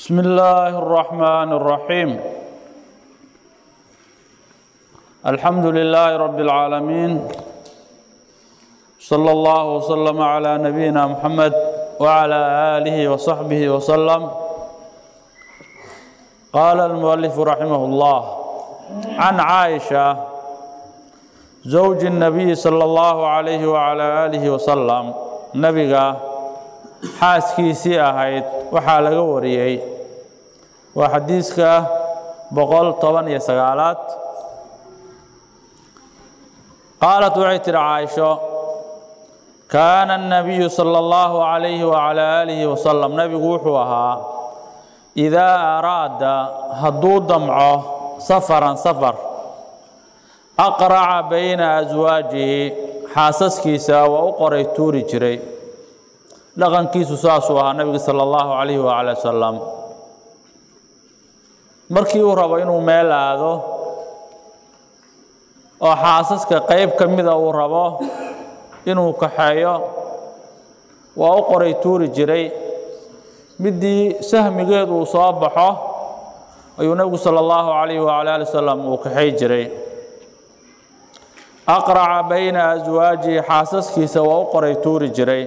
بسم الله الرحمن الرحيم الحمد لله رب العالمين صلى الله وسلم على نبينا محمد وعلى آله وصحبه وسلم قال المؤلف رحمه الله عن عائشة زوج النبي صلى الله عليه وعلى آله وسلم نبيغا xaaskiisii ahayd waxaa laga wariyey waa xadiiska boqol toban iyo sagaalaad qaalat waxay tihi caaisho kaana الnabiyu salى اllahu عalayhi wacalى aalihi wasalam nebigu wuxuu ahaa idaa araada hadduu damco safaran safar aqraca bayna aswaajihi xaasaskiisa waa u qoray tuuri jiray dhaqankiisu saasuu ahaa nabiga sala allahu calayhi waala wasalam markii uu rabo inuu meel aado oo xaasaska qeyb ka mida uu rabo inuu kaxeeyo waa u qoray tuuri jiray midii sahmigeedu uu soo baxo ayuu nebigu sala allahu calayhi waala ali wasalam uu kaxay jiray aqraca bayna aswaajihi xaasaskiisa waa u qoray tuuri jiray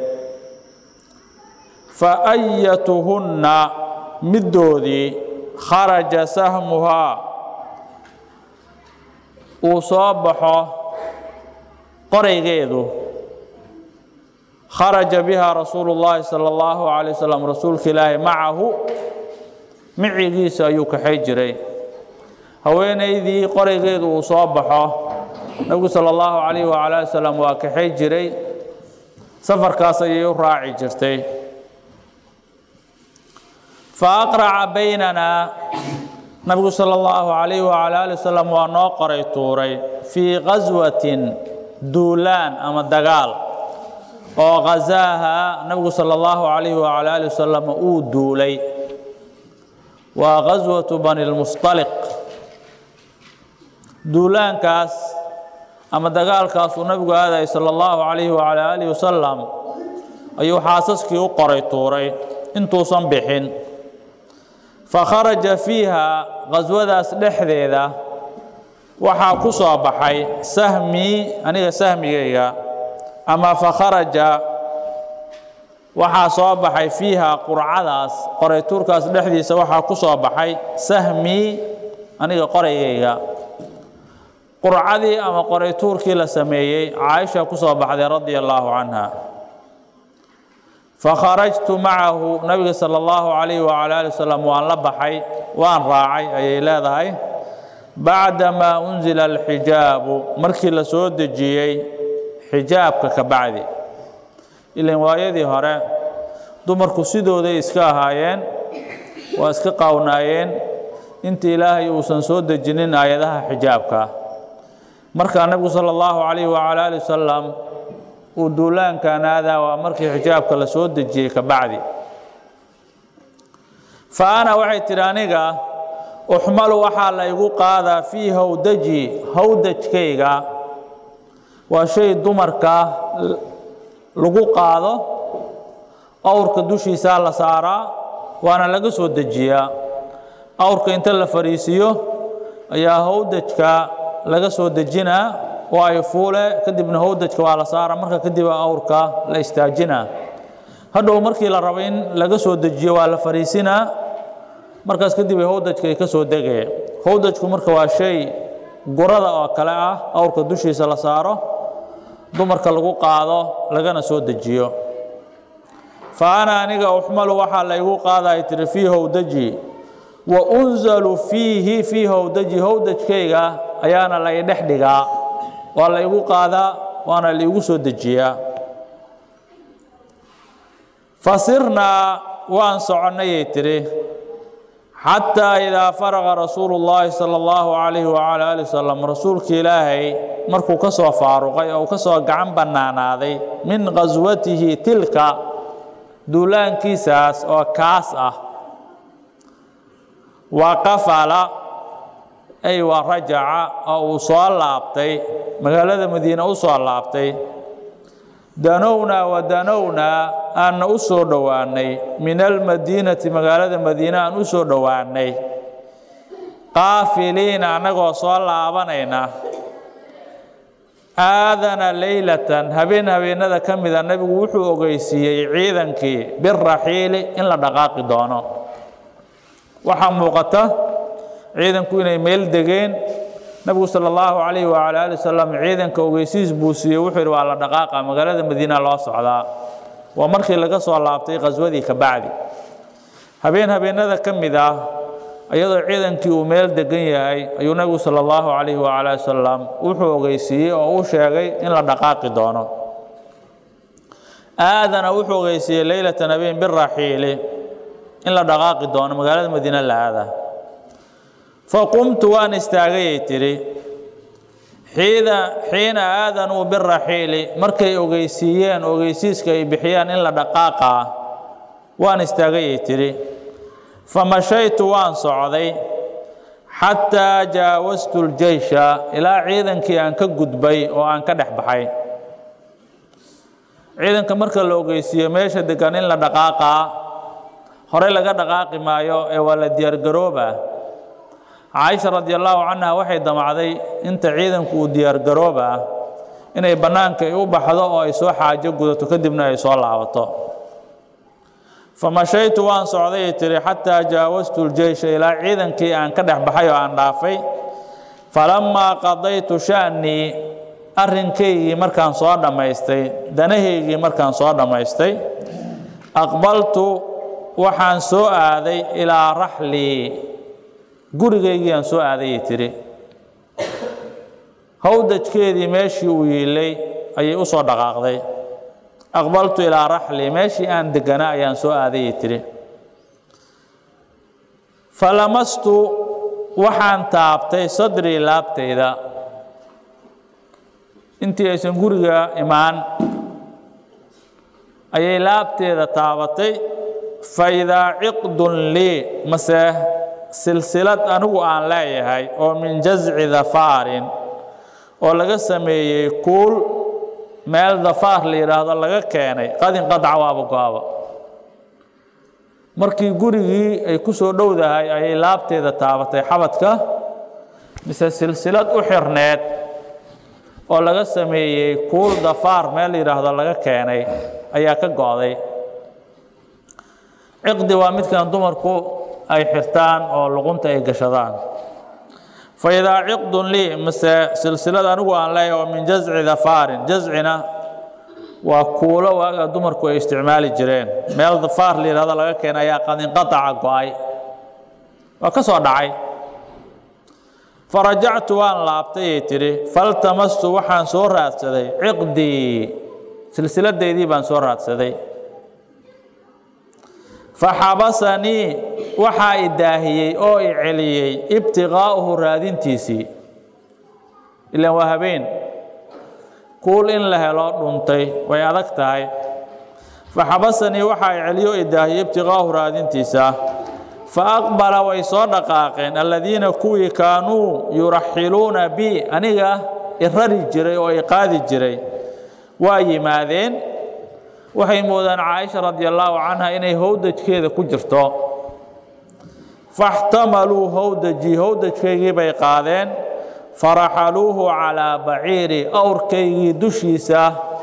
faayatuhunna middoodii kharaja sahmuhaa uu soo baxo qoraygeedu kharaja biha rasuulu llaahi sala allahu calay wasalam rasuulka ilaahi macahu micigiisa ayuu kaxay jiray haweenaydii qoraygeedu uu soo baxo nebigu sala allahu calayh wacala ali wasalam waa kaxay jiray safarkaas ayay u raaci jirtay faaqraca baynanaa nabigu sala allahu calayh wacala ali wasalam waa noo qoray tuuray fii qaswatin duulaan ama dagaal oo khasaaha nabigu sala allahu calayh wacala ali wasalam uu duulay waa qaswatu bani lmustaliq duulaankaas ama dagaalkaasuu nabigu aadayay sala allahu calayhi wacala aalihi wasalam ayuu xaasaskii u qoray tuuray intuusan bixin fakharaja fiiha qaswadaas dhexdeeda waxaa ku soo baxay sahmii aniga sahmigayga ama fakharaja waxaa soo baxay fiiha qurcadaas qoraytuurkaas dhexdiisa waxaa ku soo baxay sahmii aniga qoraygayga qurcadii ama qoraytuurkii la sameeyey caaisha ku soo baxday radia allaahu canha fakharajtu macahu nabiga sala allahu calayh wacala ali wasalam waan la baxay waan raacay ayay leedahay bacdamaa unzila alxijaabu markii la soo dejiyey xijaabka ka bacdi ilan waayadii hore dumarku sidooday iska ahaayeen waa iska qaawnaayeen inta ilaahay uusan soo dejinin aayadaha xijaabka markaa nebigu sala allahu calayh wacala ali wasalam uu duulaankan aadaa waa markii xijaabka la soo dejiyey ka bacdi fa ana waxay tidhi aniga uxmalu waxaa la igu qaadaa fii hawdaji hawdajkayga waa shay dumarka lagu qaado awrka dushiisaa la saaraa waana laga soo dejiyaa awrka inta la fariisiyo ayaa hawdajka laga soo dejinaa waayo fuule kadibna howdajka waa la saara marka kadib awrka la istaajinaa hadhow markii la rabo in laga soo dejiyo waa la fariisinaa markaas kadib howdajka ay ka soo degaya howdajku marka waa shay gurada oo kale ah awrka dushiisa la saaro dumarka lagu qaado lagana soo dejiyo fa ana aniga uxmalu waxaa la igu qaadaya tiri fii howdaji wa unzalu fiihi fii howdaji howdajkayga ayaana la idhex dhigaa waa la igu qaadaa waana laigu soo dejiyaa fasirnaa waan soconnayay tidhi xataa idaa faraqa rasuulu llaahi sala allahu calayhi wacala ali wasalam rasuulka ilaahay markuu ka soo faaruqay oo uu ka soo gacan bannaanaaday min qaswatihi tilka duulaankiisaas oo kaas ah wa qafala ay wa rajaca oo uu soo laabtay magaalada madiine u soo laabtay danownaa wa danownaa aanna u soo dhowaannay min almadiinati magaalada madiine aan u soo dhowaannay qaafiliina annagoo soo laabanayna aadana leylatan habeen habeenada ka mida nebigu wuxuu ogeysiiyey ciidankii biraxiili in la dhaqaaqi doono waxaa muuqata ciidanku inay meel degeen nebigu sala allahu calayhi wacala ali wasalam ciidanka ogeysiis buu siiyey wuxuu yidhi waa la dhaqaaqa magaalada madiina loo socdaa waa markii laga soo laabtay khaswadii ka bacdi habeen habeenada ka mid ah iyadoo ciidankii uu meel degan yahay ayuu nebigu sala allahu calayhi wacala ali wasalam wuxuu ogeysiiyey oo uu sheegay in la dhaqaaqi doono aadana wuxuu ogeysiiyey leylatan habeen biraxiili in la dhaqaaqi doono magaalada madiine la aada faqumtu waan istaagayay tidhi xiida xiina aadanuu biraxiili markay ogeysiiyeen ogeysiiska ay bixiyaan in la dhaqaaqaa waan istaagayay tidhi famashaytu waan socday xataa jaawastu ljeysha ilaa ciidankii aan ka gudbay oo aan ka dhex baxay ciidanka marka la ogeysiiyo meesha degan in la dhaqaaqaa horey laga dhaqaaqi maayo ee waa la diyaargaroobaa caaisha radi allaahu canha waxay damacday inta ciidanku uu diyaargaroobaa inay bannaanka u baxdo oo ay soo xaajo gudato kadibna ay soo laabato famashaytu waan socday tiri xataa jaawastu ljeysha ilaa ciidankii aan ka dhex baxay oo aan dhaafay falammaa qadaytu sha'nii arrinkaygii markaan soo dhammaystay danahaygii markaan soo dhammaystay aqbaltu waxaan soo aaday ilaa raxlii gurigaygii aan soo aadayay tiri howdajkeedii meeshii uu yiilay ayay u soo dhaqaaqday aqbaltu ilaa raxli meeshii aan deganaa ayaan soo aadayay tiri falamastu waxaan taabtay sadrii laabtayda intii aysan guriga imaan ayay laabteeda taabatay faidaa ciqdun lii mase silsilad anigu aan leeyahay oo min jasci dafaarin oo laga sameeyey kuul meel dafaar la yidhaahdo laga keenay qadin qadaca waaba go-aba markii gurigii ay ku soo dhowdahay ayay laabteeda taabatay xabadka mise silsilad u xirneed oo laga sameeyey kuul dafaar meel la yidhaahdo laga keenay ayaa ka go-day ciqdi waa midkan dumarku ay xirtaan oo luqunta ay gashadaan faidaa ciqdun lii mase silsilad anigu aan leeyahay oo min jasci dafaarin jascina waa kuulo waaga dumarku ay isticmaali jireen meel dafaar la yidhahdo laga keenay ayaa qadinqataca go-ay waa ka soo dhacay farajactu waan laabtayay tidhi faltamastu waxaan soo raadsaday ciqdii silsiladaydii baan soo raadsaday faxabasanii waxaa i daahiyey oo i celiyey ibtiqaa'uhu raadintiisii ilaan waa habeen kuul in la helo dhuntay way adag tahay faxabasanii waxaa i celiyo i daahiyey ibtiqaa'uhu raadintiisa fa aqbala way soo dhaqaaqeen alladiina kuwii kaanuu yuraxiluuna bi aniga i rari jiray oo i qaadi jiray waa yimaadeen waxay moodaan caaisha radi allaahu canha inay howdajkeeda ku jirto faxtamaluu howdajii howdajkaygii bay qaadeen faraxaluuhu calaa baciiri awrkaygii dushiisa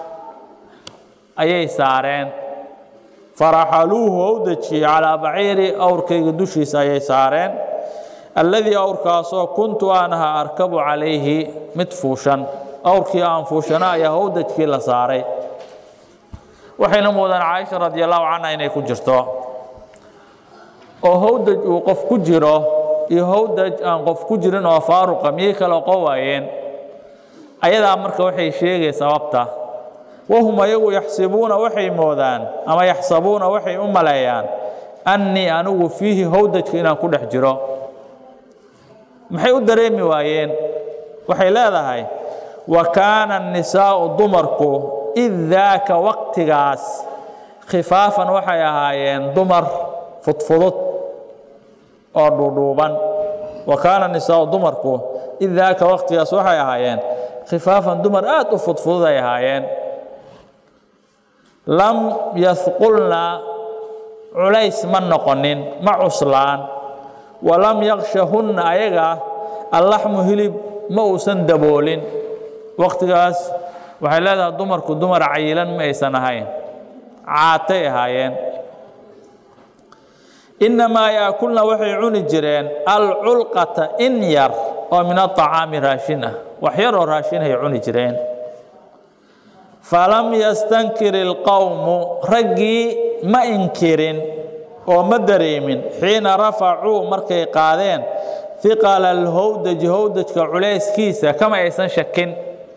ayay saareen faraxaluuhu howdajii calaa baciiri awrkaygii dushiisa ayay saareen alladii awrkaasoo kuntu aan ahaa arkabu calayhi mid fuushan awrkii aan fuushana ayaa howdajkii la saaray waxayna muudaan caaisha radi allahu canha inay ku jirto oo howdaj uu qof ku jiro iyo howdaj aan qof ku jirin oo faaruqa miyay kala qowaayeen ayadaa marka waxay sheegay sababta wahum ayagu yaxsibuuna waxay moodaan ama yaxsabuuna waxay u maleeyaan annii anigu fiihi howdajka inaan ku dhex jiro maxay u dareemi waayeen waxay leedahay wa kaana annisaa'u dumarku id daaka waqtigaas khifaafan waxay ahaayeen dumar fudfudud oo dhuudhuuban wa kaana nisaau dumarku id daaka waqtigaas waxay ahaayeen khifaafan dumar aad u fudfudud ay ahaayeen lam yahqulna culays ma noqonin ma cuslaan walam yakshahunna ayaga allaxmu hilib ma uusan daboolin waqtigaas waxay leedahay dumarku dumar cayilan ma aysan ahayn caatay ahaayeen innamaa yaakulna waxay cuni jireen alculqata in yar oo min aطacaami raashin ah wax yar oo raashinhay cuni jireen falam yastankir ilqowmu raggii ma inkirin oo ma dareemin xiina rafacuu markay qaadeen hiqala alhowdaji howdajka culayskiisa kama aysan shakin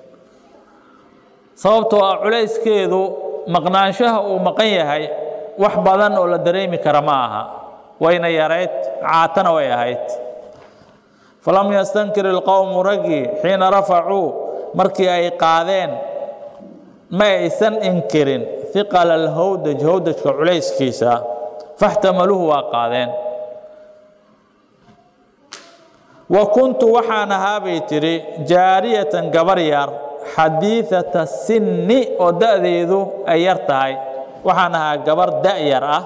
sababtoo ah culayskeedu maqnaanshaha uu maqan yahay wax badan oo la dareemi kara ma aha wayna yarayd caatana way ahayd falam yastankir ilqowmu raggii xiina rafacuu markii ay qaadeen ma aysan inkirin hiqala alhowdaj howdajka culayskiisa faxtamaluuhu waa qaadeen wa kuntu waxaan ahaa bay tidhi jaariyatan gabar yar xadiidata sinni oo da'deedu ay yar tahay waxaan ahaa gabar da'yar ah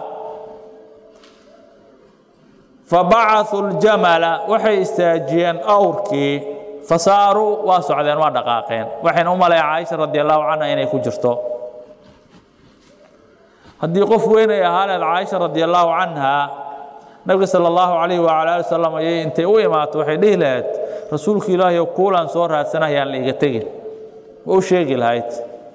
fabacasuu ljamala waxay istaajiyeen awrkii fasaaruu waa socdeen waa dhaqaaqeen waxayna u maleeya caaisha radi allahu canha inay ku jirto haddii qof weyn ay ahaaneed caaisha radi allahu canha nabiga sala allahu calayh wacala ali wasalam ayay intay u imaato waxay dhihi lahayd rasuulka ilaahiyo kuulaan soo raadsanayaan la iga tegin ma u sheegi lahayd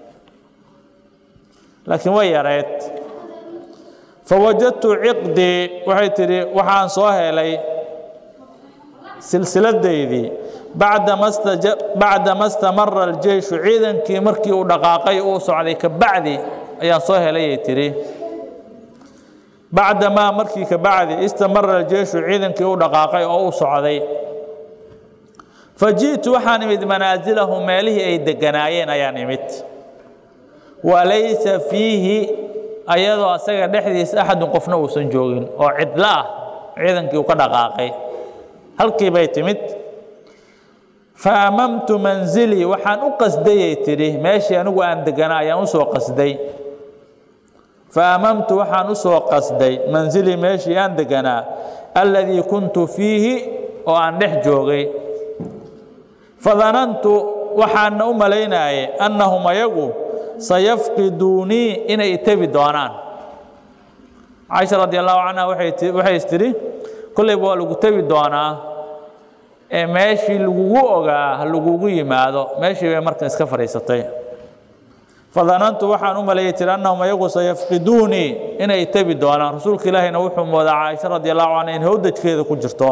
laakiin way yareed fawajadtu ciqdii waxay tidhi waxaan soo helay silsiladaydii bacdama istamara aljeyshu ciidankii markii uu dhaqaaqay uu socday ka bacdi ayaan soo helayay tidhi bacdamaa markii ka bacdi istamara aljeyshu ciidankii uu dhaqaaqay oo uu socday faji'tu waxaan imid manaasilahum meelihii ay deganaayeen ayaan imid walaysa fiihi ayadoo asaga dhexdiisa axadun qofna uusan joogin oo cidlo ah ciidankii uu ka dhaqaaqay halkii bay timid faamamtu manzilii waxaan u qasdayay tidhi meeshii anigu aan deganaa ayaan usoo qasday faamamtu waxaan usoo qasday manzilii meeshii aan deganaa alladii kuntu fiihi oo aan dhex joogay fadanantu waxaana u malaynaayay annahum ayagu sayafqiduunii inay itebi doonaan caaisha radi allahu canha waxay is tidhi kollayba waa lagu tebi doonaa ee meeshii lagugu ogaa ha lagugu yimaado meeshii bay marka iska fadhiisatay fadanantu waxaan u malayay tiri annahum ayagu sayafqiduunii inay itebi doonaan rasuulka ilaahina wuxuu moodaa caaisha radi allahu canha in howdajkeeda ku jirto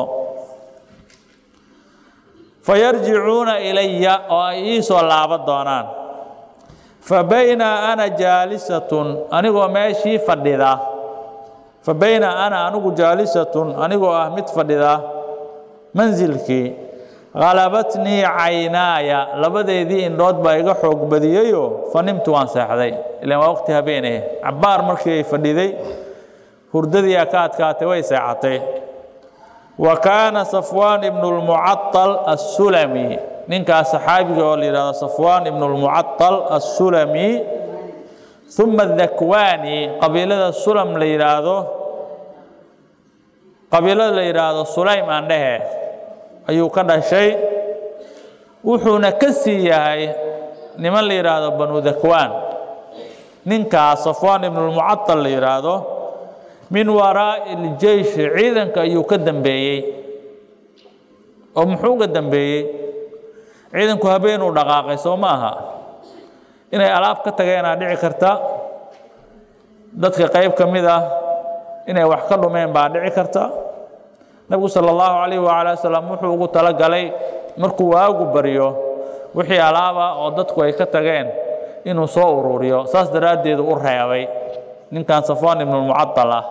fayarjicuuna ilaya oo ay ii soo laaban doonaan fa bayna ana jaalisatun anigoo meeshii fadhida fa bayna ana anigu jaalisatun anigoo ah mid fadhida mansilkii halabatnii caynaaya labadeedii indhood baa iga xoog badiyeyo fa nimtu waan seexday ilaan waa waqti habeeneh cabbaar markii ay fadhiday hurdadii a ka adkaatay way seexatay wa kaana safwaan ibnu lmucaطal assulami ninkaas saxaabiga oo la yidhahdo safwaan ibnu lmucaطal assulami uma dakwani qabiilada sulam la yidhaahdo qabiilada la yidhaahdo sulaym aan dhehe ayuu ka dhashay wuxuuna ka sii yahay niman la yidhaahdo banu dakwaan ninkaas safwaan ibnu lmucaطal la yidhaahdo min waraa'i iljeyshi ciidanka ayuu ka dambeeyey oo muxuu ga dambeeyey ciidanku habeenuu dhaqaaqay soo ma aha inay alaab ka tageenaa dhici karta dadka qayb ka mid ah inay wax ka dhumeen baa dhici karta nabigu sala allahu calayh waala wasalam wuxuu ugu talagalay markuu waagu baryo wixii alaaba oo dadku ay ka tageen inuu soo ururiyo saas daraaddeedu u reebay ninkan safwaan ibnulmucatal ah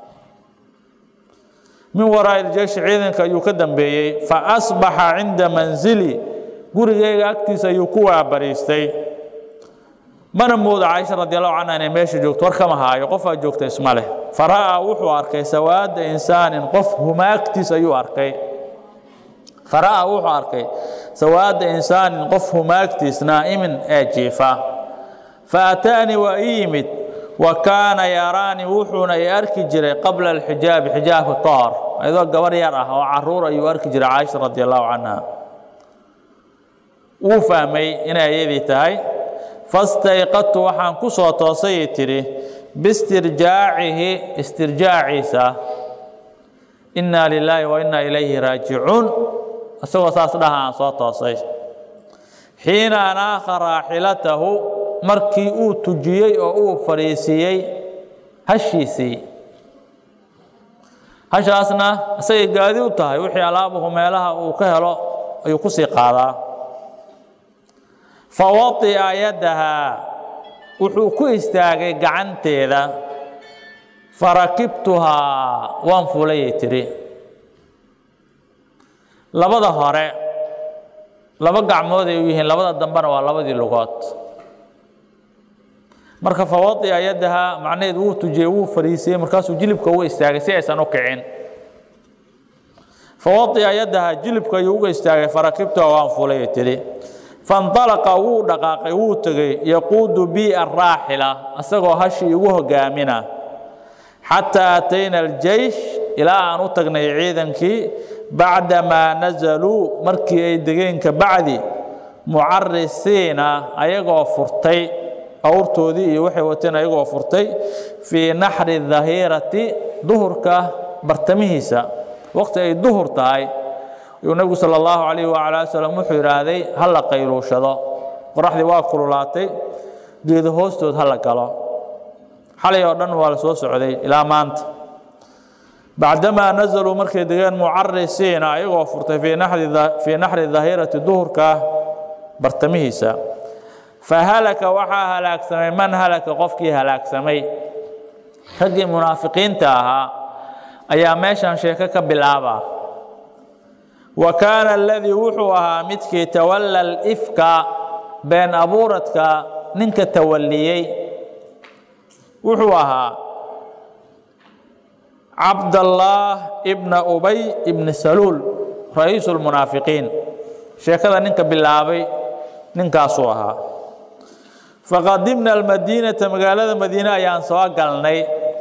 min waraa'i iljeyshi ciidanka ayuu ka dambeeyey fa asbaxa cinda manzili gurigayga agtiisa ayuu ku waabariistay mana mooda caaisha radi allahu canha inay meesha joogto war kama haayo qofaa joogta isma leh fara'aa wuxuu arkay sawaada insaanin qof humaagtiis ayuu arkay fara'aa wuxuu arkay sawaada insaanin qof humaagtiis naa'imin ee jiifa fa ataanii waa ii yimid wa kaana yaraani wuxuuna i arki jiray qabla alxijaabi xijaabka ka hor ayadoo gabar yar ah oo caruur ayuu arki jiray caaisha radi allahu canha wuu fahmay inay ayadii tahay fastayqadtu waxaan ku soo toosayay tidhi biistirjaacihi istirjaaciisa innaa lilaahi wa innaa ilayhi raajicuun isagoo saas dhaha aan soo toosay xiina anaakha raaxilatahu markii uu tujiyey oo uu fadhiisiiyey hashiisii hashaasna isagay gaadi u tahay wixii alaabuhu meelaha uu ka helo ayuu ku sii qaadaa fa wadi'a yadahaa wuxuu ku istaagay gacanteeda farakibtuhaa waan fulayay tidhi labada hore laba gacmood ay u yihiin labada dambena waa labadii lugood marka fawadi'a yadaha macnaheed wuu tujiyey wuu fariisiyey markaasuu jilibka uga istaagay si aysan u kicin fawadi'a yadaha jilibka ayuu uga istaagay farakibtuha waan fulay tidhi faاnطalaqa wuu dhaqaaqay wuu tegey yaquudu bi araaxila asagoo hashii igu hogaamina xataa atayna aljeysh ilaa aan u tagnay ciidankii bacdamaa nazaluu markii ay degeen ka bacdi mucarisiina ayagoo furtay awrtoodii iyo waxay wateen ayagoo furtay fii naxri dahiirati duhurka bartamihiisa waqti ay duhur tahay ayuu nebigu sala allahu calayhi wacala ali salam wuxuu yidhaahday ha la qayluushado qoraxdii waa kululaatay geedo hoostood ha la galo xalay oo dhan waa la soo socday ilaa maanta bacdamaa nazaluu markay degeen mucarisiina ayagoo furtay fii naxri dahiirati duhurka bartamihiisa fahalaka waxaa halaagsamay man halaka qofkii halaagsamay raggii munaafiqiinta ahaa ayaa meeshan sheeko ka bilaaba wa kaana aladii wuxuu ahaa midkii tawalla alifka been abuuradka ninka tawalliyey wuxuu ahaa cabdallaah ibna ubay ibni saluul ra-iisu lmunaafiqiin sheekada ninka bilaabay ninkaasuu ahaa faqadimna almadiinata magaalada madiine ayaan soo galnay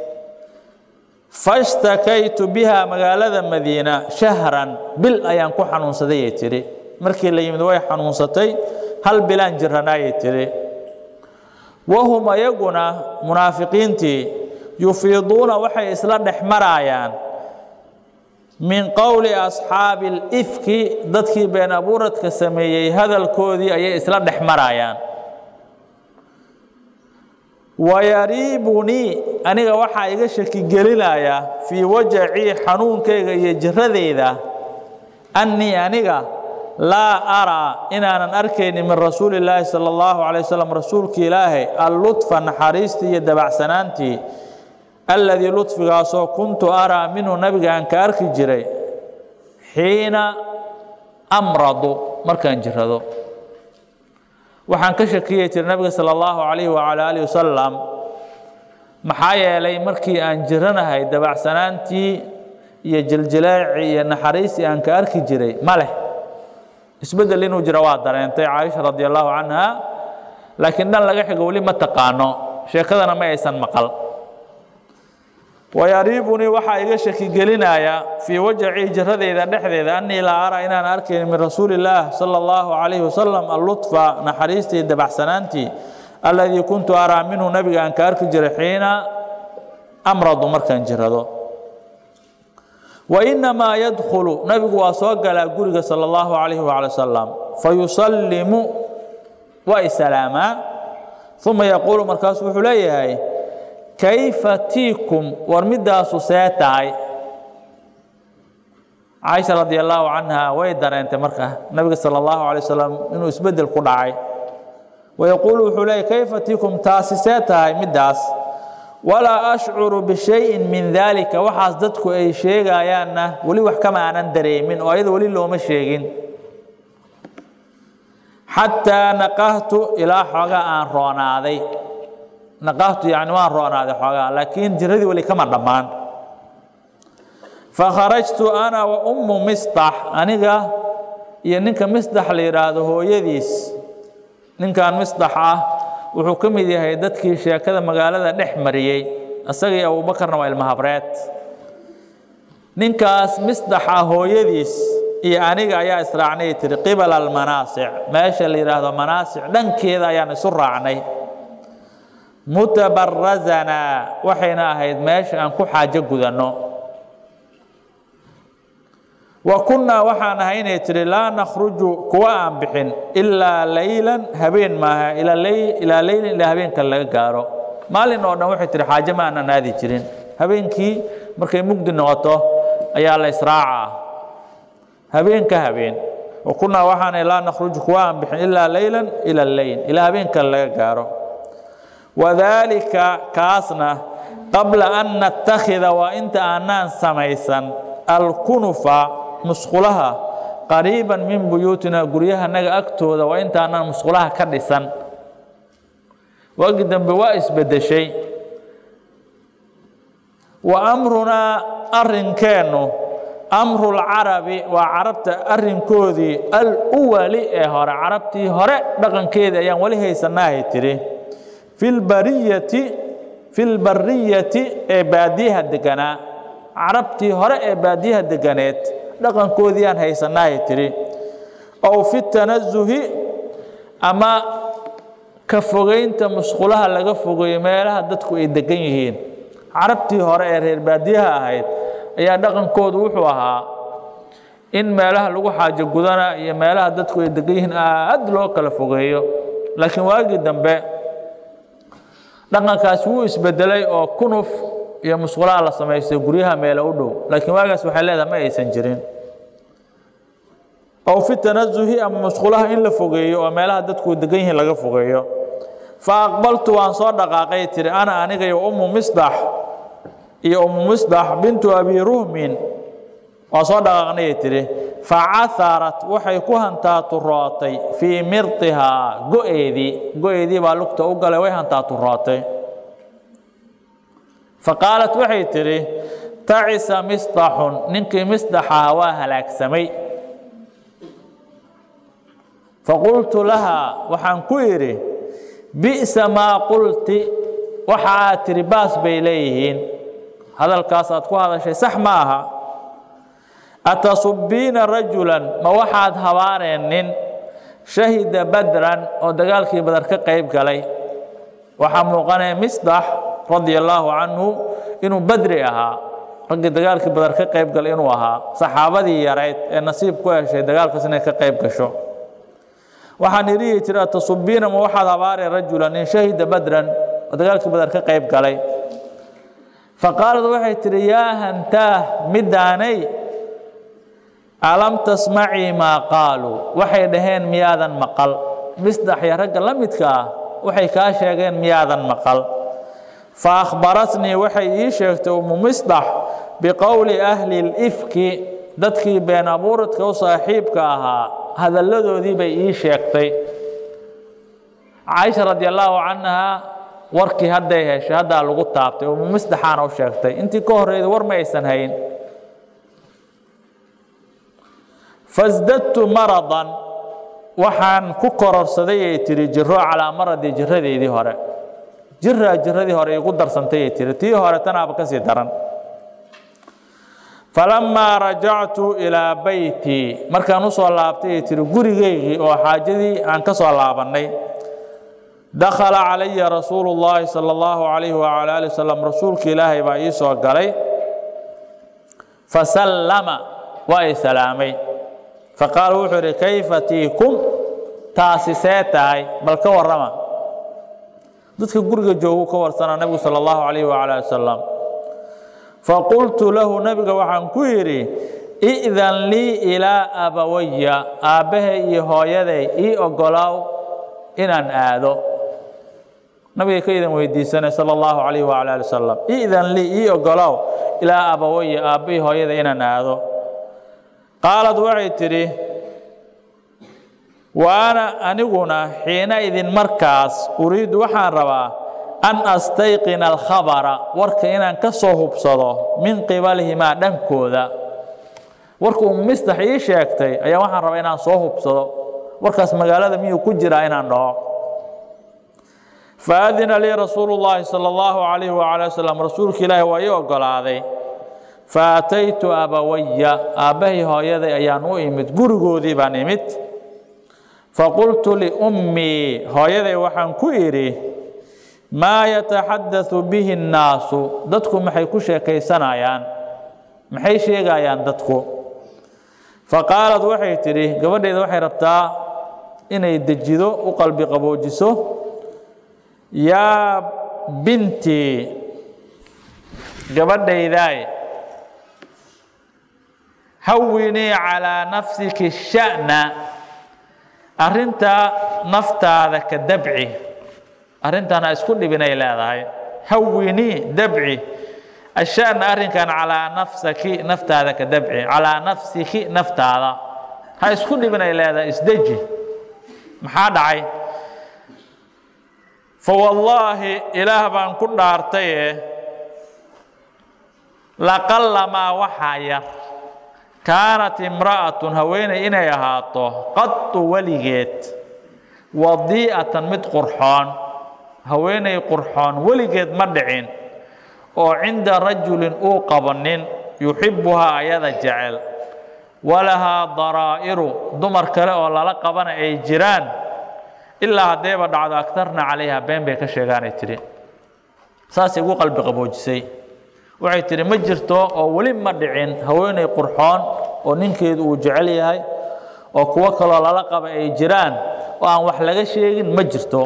fashtakaytu biha magaalada madiina shahran bil ayaan ku xanuunsaday ay tidhi markii la yimid way xanuunsatay hal bilaan jiranaayay tidhi wahum ayaguna munaafiqiintii yufiiduuna waxay isla dhex maraayaan min qowli asxaabi alifki dadkii been abuuradka sameeyey hadalkoodii ayay isla dhex maraayaan wayariibunii aniga waxaa iga shaki gelinaya fii wajacii xanuunkayga iyo jiradeyda annii aniga laa araa inaanan arkaynin min rasuuli illaahi sala allahu calay wasalam rasuulki ilaahay allutfa naxariistii iyo dabacsanaantii alladii ludfigaasoo kuntu araa minhu nabiga aan ka arki jiray xiina amradu markaan jirado waxaan ka shakiyey tiri nabiga sala allahu calayhi wacala aalihi wasalam maxaa yeelay markii aan jiranahay dabacsanaantii iyo jiljileecii iyo naxariistii aan ka arki jiray ma leh isbeddel inuu jiro waa dareentay caaisha radi allahu canha laakiin dhan laga xigo weli ma taqaano sheekadana ma aysan maqal wayariibunii waxaa iga shaki gelinaya fii wajacii jiradeyda dhexdeeda annii laa araa inaan arkayn min rasuuli illaah sala allahu calayhi wasalam allutfa naxariistii dabacsanaantii alladii kuntu araa minhu nabiga aan ka arki jiray xiina amradu markaan jirado wainamaa yadkhulu nabigu waa soo galaa guriga sala allahu calayhi wacala wasalam fayusallimu waa isalaamaa uma yaquulu markaasu wuxuu leeyahay kayfa tiikum war midaasu see tahay caaisha radi allaahu canha way dareentay marka nabiga sala allahu alay wasalam inuu isbeddel ku dhacay wayaquulu wuxuu leeyay kayfa tiikum taasi see tahay middaas walaa ashcuru bishayin min daalika waxaas dadku ay sheegayaanna weli wax kama aanan dareemin oo ayada weli looma sheegin xataa naqahtu ilaa xoogaa aan roonaaday naqahtu yani waan roonaaday xoogaa laakiin jiradii weli kama dhammaan fakharajtu ana wa ummu mistax aniga iyo ninka misdax la yidhaahdo hooyadiis ninkan misdax ah wuxuu ka mid yahay dadkii sheekada magaalada dhex mariyey isagii abuubakarna waa ilmahabreed ninkaas misdaxa hooyadiis iyo aniga ayaa israacnay tiri qibala almanaasic meesha la yidhaahdo manaasic dhankeeda ayaan isu raacnay mutabarazanaa waxayna ahayd meesha aan ku xaajo gudanno wa kunnaa waxaan ahay inay tihi laa nakhruju kuwa aan bixin ilaa laylan habeen maaha ilaa leylin ilaa habeenka laga gaaro maalin oo dhan waxay tihi xaajo ma aanan aadi jirin habeenkii markay mugdi noqoto ayaa la israacaa habeen ka habeen wa kunnaa waxaanay laa nakhruju kuwa aan bixin ilaa laylan ila leyl ilaa habeenka laga gaaro wadaalika kaasna qabla an nattakhida waa inta aanaan samaysan alkunufa musqulaha qariiban min buyuutina guryahanaga agtooda waa intaanaan musqulaha ka dhisan waagi dambe waa isbedeshay wa amrunaa arrinkeennu amrulcarabi waa carabta arrinkoodii aluwali ee hore carabtii hore dhaqankeedii ayaan weli haysanahay tiri filbariyati filbariyati ee baadiyaha deganaa carabtii hore ee baadiyaha deganeed dhaqankoodii aan haysanahay tiri ow fi tanazuhi ama ka fogeynta musqulaha laga fogeeyo meelaha dadku ay degan yihiin carabtii hore ee reer baadiyaha ahayd ayaa dhaqankoodu wuxuu ahaa in meelaha lagu xaajo gudana iyo meelaha dadku ay degan yihiin aad loo kala fogeeyo laakiin waagii dambe dhaqankaasi wuu isbedelay oo kunuf iyo musqulaha la samaystay guryaha meelo u dhow laakiin waagaas waxay leedahay ma aysan jirin ow fi tanazuhi ama musqulaha in la fogeeyo oo meelaha dadku degan yihiin laga fogeeyo fa aqbaltu waan soo dhaqaaqay tiri ana aniga iyo ummu misdax iyo ummu misdax bintu abi ruhmin waa soo dhaqaaqnayay tiri facaharat waxay ku hantaaturootay fii mirtihaa go-eedii go-eedii baa lugta u galay way hantaaturootay faqaalat waxay tidhi tacisa misdaxun ninkii misdaxaha waa halaagsamay faqultu lahaa waxaan ku idhi bi'sa maa qulti waxa aad tidhi baas bay leeyihiin hadalkaas aad ku hadashay sax ma aha atasubbiina rajulan ma waxaad habaaneen nin shahida badran oo dagaalkii badar ka qayb galay waxaa muuqanaya misdax radia allaahu canhu inuu badri ahaa raggii dagaalkii badar ka qayb galay inuu ahaa saxaabadii yarayd ee nasiib ku heshay dagaalkaas inay ka qayb gasho waxaan irihi jira atasubbiina ma waxaad habaareen rajulan nin shahida badran oo dagaalkii badar ka qayb galay faqaalad waxay tidhi yaa hantaah midaanay alam tasmacii maa qaaluu waxay dhaheen miyaadan maqal misdax iyo ragga la midka ah waxay kaa sheegeen miyaadan maqal fa akhbaratnii waxay ii sheegtay ummu misdax biqowli ahli lifki dadkii been abuuradka u saaxiibka ahaa hadalladoodii bay ii sheegtay caaisha radi allaahu canha warkii hadday heshay haddaa lagu taabtay ummu misdaxaana u sheegtay intii ka horreyda war ma aysan hayn fasdadtu maradan waxaan ku kororsaday ay tihi jiro calaa maradii jiradeedii hore jiraa jiradii hore igu darsantay ay tihi tii hore tanaaba ka sii daran falamaa rajactu ilaa beytii markaan u soo laabtay ay tihi gurigeygii oo xaajadii aan ka soo laabannay dakhala calaya rasuulu llaahi sala allahu calayhi wacala ali wasalam rasuulka ilaahay baa ii soo galay fasallama waa i salaamay faqaala wuxuu idhi kayfa tiikum taasi see tahay bal ka warrama dadka guriga joogu ka warsanaa nebigu sala allahu calayhi wacala ali wasalam faqultu lahu nebiga waxaan ku yidhi i'dan lii ilaa abawaya aabbahay iyo hooyaday ii oggolaaw inaan aado nabiga ka idan weydiisanay sala allahu calayhi wacala ali wasalam i'dan lii ii oggolaaw ilaa abawaya aabbahay hooyaday inaan aado qaalad waxay tidhi wa ana aniguna xiina idin markaas uriidu waxaan rabaa an astayqina alkhabara warka inaan ka soo hubsado min qibalihimaa dhankooda warka uu mistax ii sheegtay ayaa waxaan rabaa inaan soo hubsado warkaas magaalada miyuu ku jiraa inaan dhaho faadina lii rasuulu llaahi sala allahu calayhi wacala wasalam rasuulka ilaahi waa ii oggolaaday faataytu abawaya aabbahay hooyaday ayaan u imid gurigoodii baan imid faqultu liummii hooyaday waxaan ku idhi maa yataxaddathu bihi annaasu dadku maxay ku sheekaysanayaan maxay sheegayaan dadku faqaalad waxay tidhi gabadheeda waxay rabtaa inay dejido u qalbi qaboojiso yaa bintii gabadhaydaay hawinii calaa nafsiki sha'na arrinta naftaada ka dabci arrintan ha isku dhibinay leedahay hawinii dabci asha'na arrinkan calaa nafsaki naftaada ka dabci calaa nafsiki naftaada ha isku dhibinay leedahay isdeji maxaa dhacay fawallaahi ilaah baan ku dhaartaye laqallamaa waxaa yar kaanat imra'atun haweeney inay ahaato qadu weligeed wadii'atan mid qurxoon haweeney qurxoon weligeed ma dhicin oo cinda rajulin uu qabo nin yuxibbuhaa ayada jecel walahaa daraa'iru dumar kale oo lala qabana ay jiraan ilaa haddayba dhacdo agtarna calayha been bay ka sheegaanay tidhi saasay ugu qalbi qaboojisay waxay tidhi ma jirto oo weli ma dhicin haweeney qurxoon oo ninkeedu uu jecel yahay oo kuwo kaloo lala qaba ay jiraan oo aan wax laga sheegin ma jirto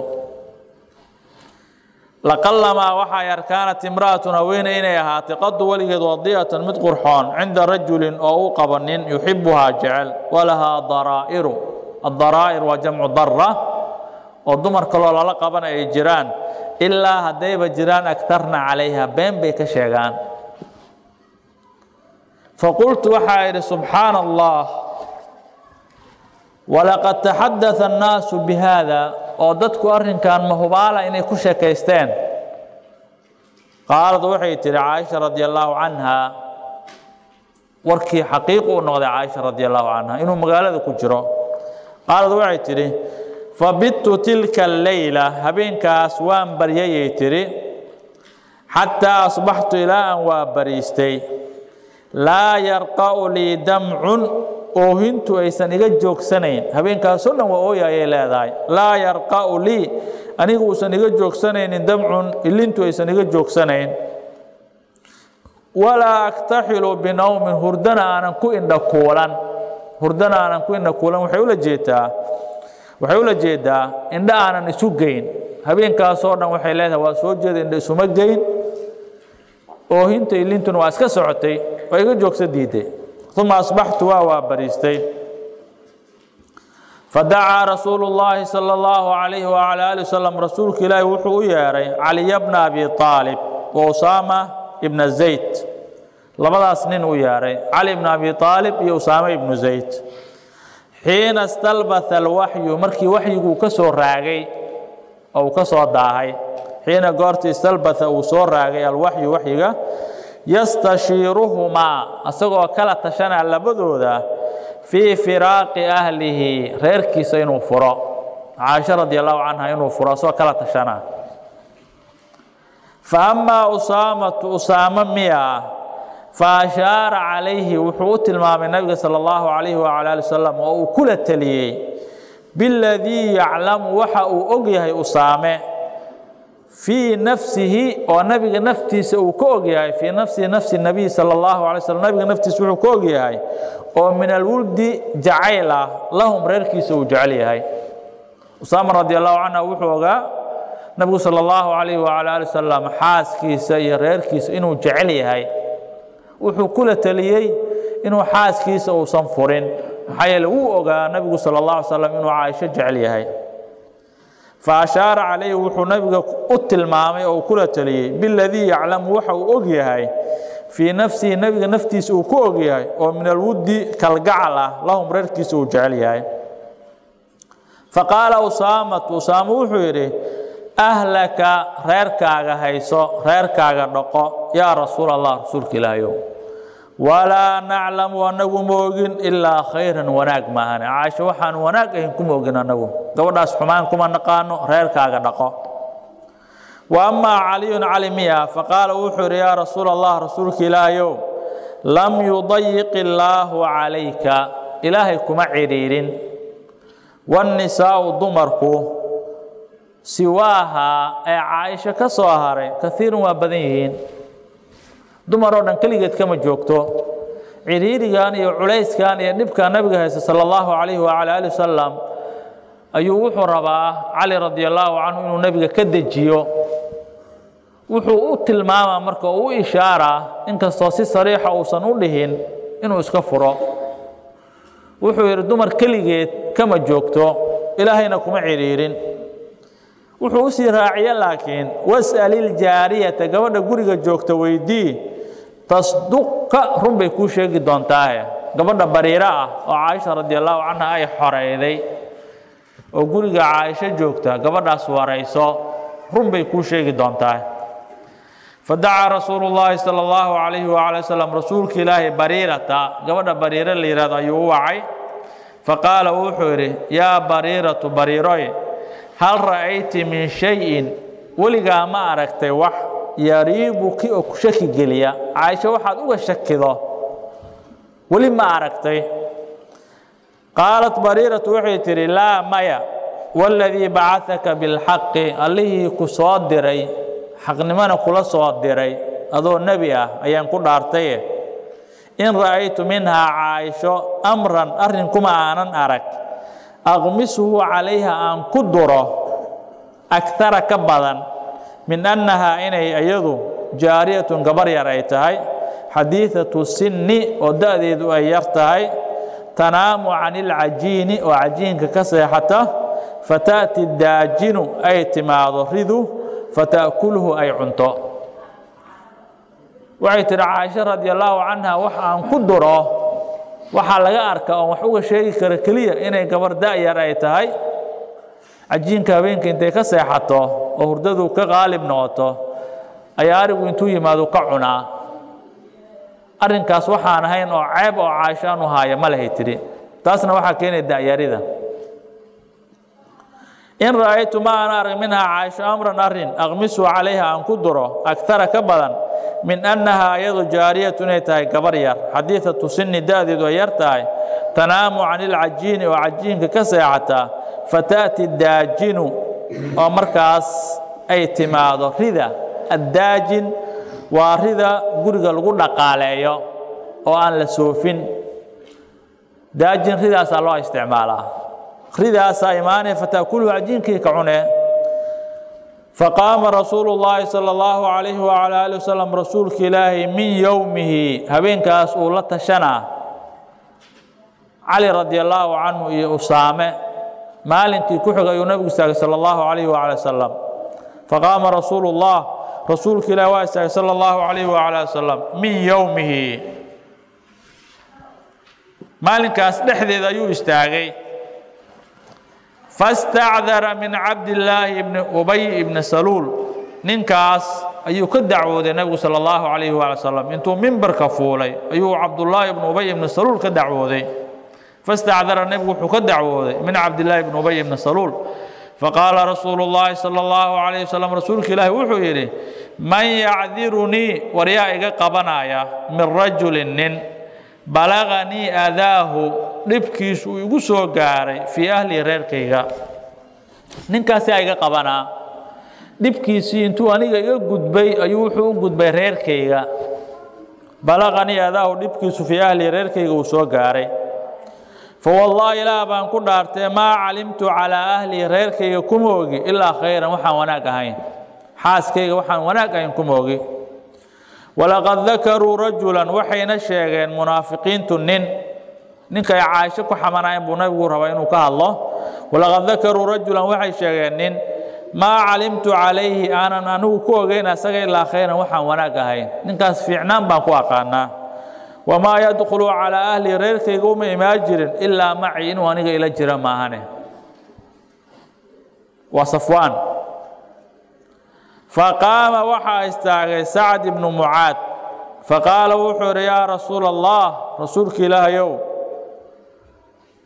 laqallamaa waxaa yar kaanat imra'atun haweeney inay ahaatay qadu weligeed wadi'atan mid qurxoon cinda rajulin oo uu qabo nin yuxibbuhaa jecel walahaa daraa'iru addaraa'ir waa jamcu darra oo dumar kaloo lala qabana ay jiraan ilaa haddayba jiraan agtarna calayha been bay ka sheegaan faqultu waxaa idhi subxaana allah walaqad taxadaa annaasu bi haada oo dadku arrinkan mahubaala inay ku sheekaysteen qaalad waxay tidhi caaisha radi allaahu canha warkii xaqiiqu u noqday caaisha radi allaahu canha inuu magaalada ku jiro qaalad waxay tidhi fabittu tilka alleyla habeenkaas waan baryayay tidhi xataa asbaxtu ilaa aan waa bariistay laa yarqa'u lii damcun oohintu aysan iga joogsanayn habeenkaasoo dhan waa ooya ayay leedahay laa yarqa'u lii anigu uusan iga joogsanaynin damcun ilintu aysan iga joogsanayn walaa aktaxilu binowmin hurdana aanan ku indha kuulan hurdana aanan ku indha kuulan waxay ula jeedaa waxay ula jeedaa indha aanan isu geyn habeenkaasoo dhan waxay leedahay waa soo jeeda indha isuma geyn oohinta ilintuna waa iska socotay waa iga joogsa diiday uma asbaxtu waa waa bariistay fadacaa rasuulu llaahi sala allahu calayhi wacala ali wasalam rasuulka ilaahi wuxuu u yeedhay caliya bna abi aalib wa usaama ibna zayd labadaas nin u yeedhay cali ibna abi aalib iyo usaame ibnu zayd xiina stalbatha alwaxyu markii waxyiguu ka soo raagay oo uu ka soo daahay xiina goortii istalbatha uu soo raagay alwaxyu waxyiga yastashiiruhumaa asagoo kala tashanaa labadooda fii firaaqi ahlihi reerkiisa inuu furo caaisha radi allahu canha inuu furo asagoo kala tashanaa fa amaa usaamatu usaamo miya faashaara calayhi wuxuu u tilmaamay nabiga sala allahu calayhi wacala ali wasalam oo uu kula teliyey biladii yaclamu waxa uu og yahay usaame fii nafsihi oo nabiga naftiisa uu ka og yahay fii nafsihi nafsi nabiy sala allahu alay slam nabiga naftiisa wuxuu ka og yahay oo min alwuldi jacayl ah lahum reerkiisa uu jecel yahay usaama radi allahu canha wuxuu ogaa nabigu sala allahu calayhi wacala ali wasalam xaaskiisa iyo reerkiisa inuu jecel yahay wuxuu kula teliyey inuu xaaskiisa uusan furin maxaa yeele wuu ogaa nabigu sala allah alay slam inuu caaisho jecel yahay fa ashaara calayhi wuxuu nabiga u tilmaamay oo kula teliyey biladii yaclamu waxa uu og yahay fii nafsihi nabiga naftiisa uu ku og yahay oo min alwuddi kalgacal ah lahum reerkiisa uu jecel yahay faqaala usaamatu usaamo wuxuu yidhi ahlaka reerkaaga hayso reerkaaga dhaqo yaa rasuul allah rasuulka ilaahayow walaa naclamu anagu ma ogin ilaa khayran wanaag maahane caaisho waxaan wanaag ahayn kuma ogin anagu gabadhaas xumaan kuma naqaano reerkaaga dhaqo wa amaa caliyun cali miya faqaala wuxuu yidhi yaa rasuula allah rasuulka ilaahayow lam yudayiq illaahu calayka ilaahay kuma cidhiidhin wannisaa'u dumarku siwaaha ee caaisho ka soo haray kaiirun waa badan yihiin dumar oo dhan keligeed kama joogto cidhiidhigan iyo culayskan iyo dhibka nabiga haysta sala allahu calayhi wacala ali wasalam ayuu wuxuu rabaa cali radi allaahu canhu inuu nebiga ka dejiyo wuxuu u tilmaamaa marka uu u ishaaraa inkastoo si sariixa uusan u dhihin inuu iska furo wuxuu yidhi dumar keligeed kama joogto ilaahayna kuma cidhiidhin wuxuu u sii raaciye laakiin was'aliljaariyata gabadha guriga joogta weydii tasduqka run bay kuu sheegi doontaahe gabadha bariiro ah oo caaisha radi allaahu canha ay xoreyday oo guriga caaisho joogta gabadhaas warayso run bay kuu sheegi doontaa fadacaa rasuulu llaahi sala allahu calayhi waala wasalam rasuulka ilaahi bariirata gabadha bariiro la yihahdo ayuu u wacay faqaala wuxuu yidhi yaa bariiratu bariiroy hal ra'ayti min shayin weligaa ma aragtay wax yariibuki oo ku shaki geliya caaisho waxaad uga shakido weli ma aragtay qaalat bariiratu waxay tidhi laa maya waladii bacahaka bilxaqi allihii ku soo diray xaqnimona kula soo diray adoo nebi ah ayaan ku dhaartaye in ra'aytu minhaa caaisho amran arrin kuma aanan arag aqmisuhu calayha aan ku duro agtara ka badan min annahaa inay iyadu jaariyatun gabar yar ay tahay xadiidatu sinni oo da'deedu ay yar tahay tanaamu can ilcajiini oo cajiinka ka seexata fata'ti daajinu ay timaado ridu fata'kulhu ay cunto waxay tidhi caaisha radi allaahu canha wax aan ku duro waxaa laga arka oon wax uga sheegi kara keliya inay gabar da'yar ay tahay cajiinka habeenka intay ka seexato oo hurdadu ka qaalib noqoto ayaa arigu intuu yimaado ka cunaa arrinkaas waxaan ahayn oo ceeb oo caaisho aanu haaya ma lahay tidhi taasna waxaa keenaya da'yarida in ra'aytu ma aan arag minhaa caaisho amran arrin aqmisu calayha aan ku duro agtara ka badan min annahaa iyadu jaariyatu inay tahay gabar yar xadiidatu sinni da'deedu ay yar tahay tanaamu can ilcajiini oo cajiinka ka seexataa fata'ti daajinu oo markaas ay timaado rida addaajin waa rida guriga lagu dhaqaaleeyo oo aan la soofin daajin ridaasaa loo isticmaalaa ridaasaa imaanaya fata'kuluhu cajiinkii ka cune faqaama rasuulu llaahi sala allahu calayhi wacala ali wasalam rasuulka ilaahay min yowmihi habeenkaas uu la tashanaa cali radi allaahu canhu iyo usaame maalinkii ku xigay ayuu nabigu istaagay sala allahu calayhi wacala wasalam faqaama rasuulu llah rasuulka ilahi waa istaagay sala allahu calayhi wacala wasalam min yowmihi maalinkaas dhexdeeda ayuu istaagay fastacdara min cabdillaahi bni ubay ibni saluul ninkaas ayuu ka dacwooday nebigu sala allahu calayhi waala salam intuu mimbarka fuulay ayuu cabdullaahi ibni ubay ibni saluul ka dacwooday fastacdara nebigu wuxuu ka dacwooday min cabdillaahi ibni ubay ibni saluul faqaala rasuulu llaahi sala allahu calayhi wasalam rasuulka ilaahi wuxuu yidhi man yacdirunii war yaa iga qabanaya min rajulin nin balaganii adaahu dhibkiisu uu igu soo gaaray fii ahli reerkayga ninkaasaa iga qabanaa dhibkiisii intuu aniga iga gudbay ayuu wuxuu u gudbay reerkayga balaqanii adaahu dhibkiisu fii ahli reerkayga uu soo gaaray fawallaahi ilaah baan ku dhaartee maa calimtu calaa ahli reerkayga kuma ogi ilaa khayran waxaan wanaag ahayn xaaskayga waxaan wanaag ahayn kuma ogi walaqad dakaruu rajulan waxayna sheegeen munaafiqiintu nin ninkay caaisho ku xamanaayeen buu nabigu rabaa inuu ka hadlo walaqad dakaruu rajulan waxay sheegeen nin maa calimtu calayhi aanan anigu ku ogeyn asaga ilaa khayran waxaan wanaag ahayn ninkaas fiicnaan baan ku aqaanaa wamaa yadkhulu calaa ahli reerkayga uma imaan jirin ilaa maci inuu aniga ila jiro maahane waa safwaan faqaama waxaa istaagay sacd ibnu mucaad faqaala wuxuu idhi yaa rasuula allah rasuulka ilaahayow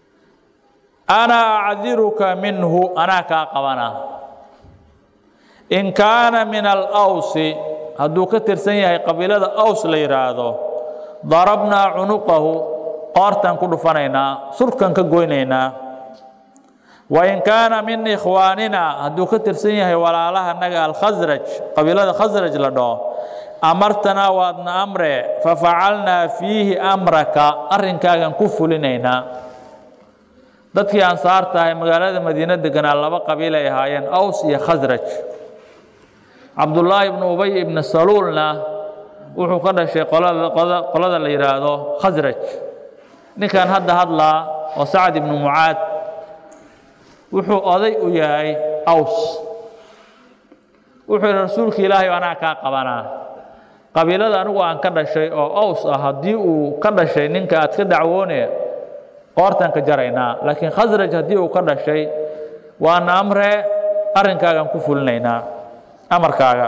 ana acdiruka minhu anaa kaa qabanaa in kaana min alawsi hadduu ka tirsan yahay qabiilada aws la yidhaahdo darabnaa cunuqahu qoortaan ku dhufanaynaa surkan ka goynaynaa wain kaana min ikhwaanina hadduu ka tirsan yahay walaalaha naga alkhasraj qabiilada khasraj la dhaho amartanaa waadna amre fafacalnaa fiihi amraka arrinkaagan ku fulinaynaa dadkii ansaarta ahay magaalada madiine deganaa laba qabiil ay ahaayeen aws iyo khasraj cabdullaahi ibnu ubay ibnu saluulna wuxuu ka dhashay qolada la yidhaahdo khasraj ninkan hadda hadlaa oo sacad ibnu mucaad wuxuu oday u yahay aws wuxuu yidhi rasuulka ilaahay anaa kaa qabanaa qabiilada anigu aan ka dhashay oo aws ah haddii uu ka dhashay ninka aad ka dacwoone qoortaan ka jaraynaa laakiin khasraj haddii uu ka dhashay waana amre arrinkaagaan ku fulinaynaa amarkaaga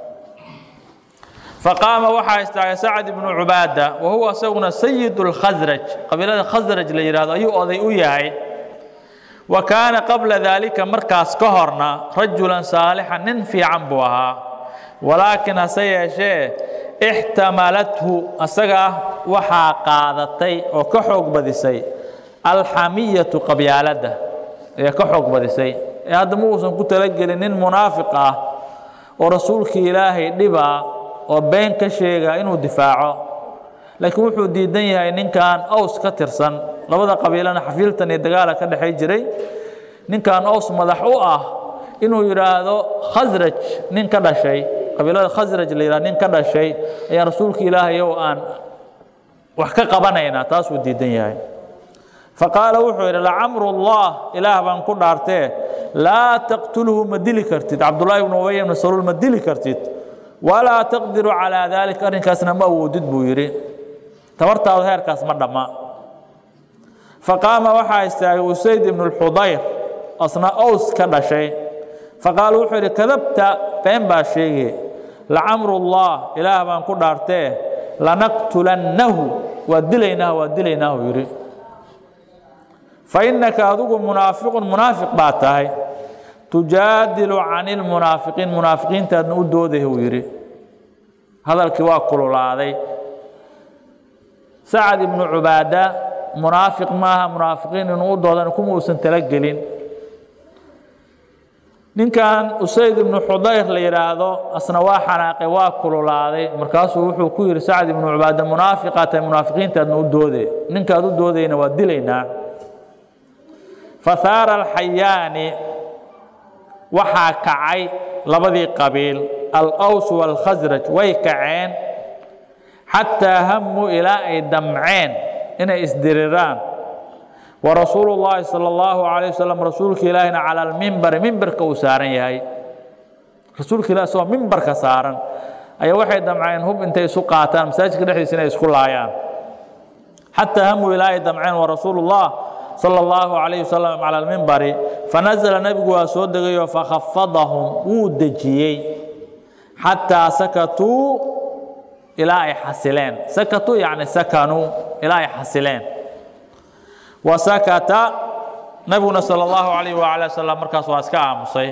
faqaama waxaa istaagay sacad ibnu cubaada wa huwa isaguna sayid اlkhasraj qabiilada khasraj la yidhahdo ayuu oday u yahay wa kaana qabla daalika markaas ka horna rajulan saalixan nin fiican buu ahaa walaakiin hase yeeshee ixtamalathu asaga waxaa qaadatay oo ka xoog badisay alxamiyatu qabyaaladda ee ka xoog badisay ee hadda ma uusan ku talagelin nin munaafiq ah oo rasuulkii ilaahay dhibaa oo been ka sheega inuu difaaco laakiin wuxuu diidan yahay ninkan aws ka tirsan labada qabiilana xafiiltan iyo dagaala ka dhexay jiray ninkan aws madax u ah inuu yidhaahdo khasraj nin ka dhashay qabiilada khasraj la yidhahdo nin ka dhashay ayaan rasuulka ilaahay ow aan wax ka qabanaynaa taasuu diidan yahay faqaala wuxuu yidhi lacamru llah ilaah baan ku dhaartee laa taqtulhu ma dili kartid cabdullaahi ibnu ubay ibnu saluul ma dili kartid walaa taqdiru calaa daalika arrinkaasna ma awoodid buu yidhi tabartaadu heerkaas ma dhamma faqaama waxaa istaagay usayd ibnu lxudayr asna ows ka dhashay faqaala wuxuu yidhi kadabta been baa sheege lacamru llah ilaah baan ku dhaartee lanaqtulannahu waa dilaynaa waa dilaynaahu yidhi fainaka adigu munaafiqun munaafiq baa tahay tujaadilu cani lmunaafiqiin munaafiqiintaadna u dooday uu yidhi hadalkii waa kululaaday sacad ibnu cubaada munaafiq maaha munaafiqiin inuu u doodan kuma uusan talagelin ninkan usayd ibnu xudayr la yidhaahdo asna waa xanaaqay waa kululaaday markaasuu wuxuu ku yidhi sacad ibnu cubaada munaafiqaa tahay munaafiqiintaadna u doode ninkaad u doodayna waa dilaynaa fahaara alxayaani waxaa kacay labadii qabiil alaws waalkhasraj way kaceen xataa hamuu ilaa ay damceen inay isdiriraan wa rasuulu llaahi sala allahu calayh wasalam rasuulka ilaahina cala almimbari mimbarka uu saaran yahay rasuulka ilahi isagoo mimbarka saaran ayaa waxay damceen hub intay isu qaataan masaajidka dhexdiisa inay isku laayaan xataa hamuu ilaa ay damceen wa rasuulu llah sala allahu calayhi wasalam cala almimbari fanazala nebigu waa soo degayoo fakhafadahum wuu dejiyey xataa sakatuu ilaa ay xasileen sakatuu yacni sakanuu ilaa ay xasileen wa sakata nebiguna sala allahu calayh waala wasalam markaas waa iska aamusay